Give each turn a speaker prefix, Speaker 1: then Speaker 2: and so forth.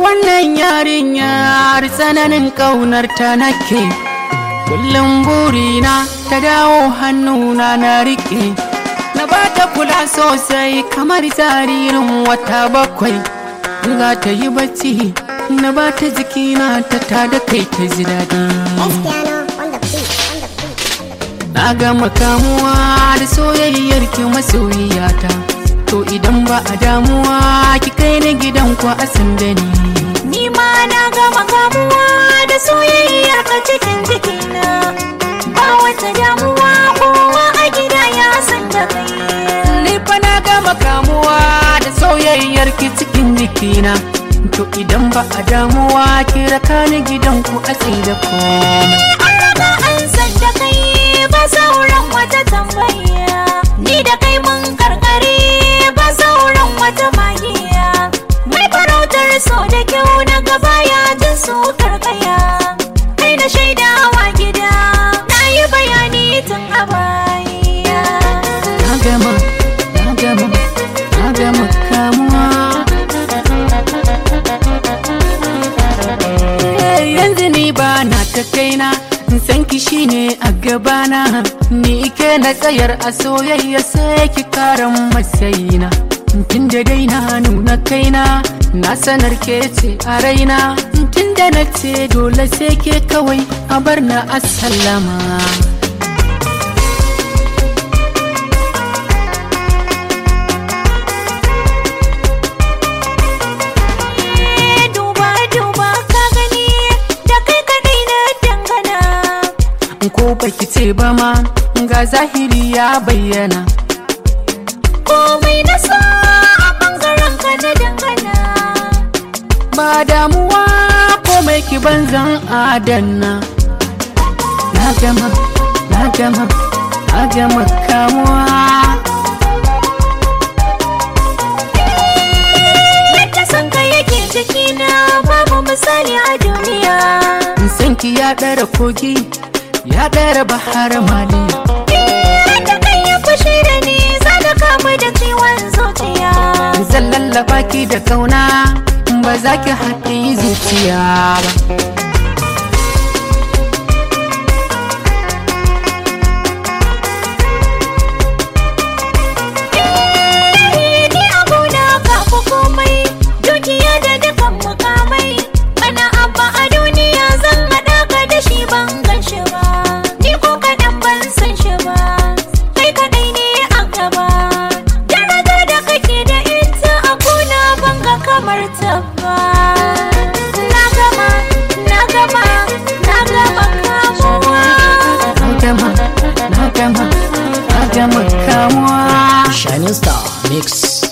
Speaker 1: wannan yarinyar tsananin ƙaunar ta nake kullum burina ta dawo hannuna na riƙe na ba ta kula sosai kamar jaririn wata bakwai za ta yi bacci na ba ta jikina ta tada kai ta ji daɗi na gama kamuwa da soyayyar ki masoyiyata to idan ba a damuwa ki kai ni gidan ku a sanda ni
Speaker 2: Ni ma na gama kamuwa da soyayyar ka cikin jikina Ba wata damuwa kowa a gida ya san da kai
Speaker 1: ni fa na gama kamuwa da soyayyar ki cikin jikina to idan ba a damuwa ki raka ni gidan ku a da komai
Speaker 2: An raga an san da kai ba sauran wata tambaya Ni da kai mun karkare ba sauran wata magiya Mai farautar so da kyau na gaba ya jin su karkaya Kai na shaidawa gida na yi bayani tun a baya
Speaker 1: na gama na gama na gama kamuwa Eh, yanzu ni ba na ta kaina san ki shine a gabana ni ke na tsayar a soyayya sai ki karan matsayina tun da dai na nuna kaina na sanar ke ce a raina tun da na ce dole sai ke kawai a bar na asallama
Speaker 2: duba duba ka gani da kai kadai na dangana
Speaker 1: ko baki ce ba ma ga zahiri ya bayyana
Speaker 2: komai na sa a bangaren ka na dangana
Speaker 1: ba damuwa komai ki banzan adanna na gama na gama na gama kamuwa
Speaker 2: yadda san ka yake jikina babu misali a duniya
Speaker 1: san ki ya ɗara kogi ya ɗara bahar maliya
Speaker 2: da kai ya fushi da ni za da kamu da ciwon zuciya
Speaker 1: zan lallaba ki da kauna ba za ki haɗe zuciya ba
Speaker 2: ni abuna ka fi komai dukiya da dukan mukamai ana abba a duniya zan haɗa ka da shi ban gan shi ba ni ko kaɗan ban san shi ba kai kaɗai ne a gaba darajar da kake da ita a kuna ban ga kamar ta ba na gama na gama na gama kamuwa
Speaker 1: na gama na gama na gama kamuwa
Speaker 3: Shining Star Mix.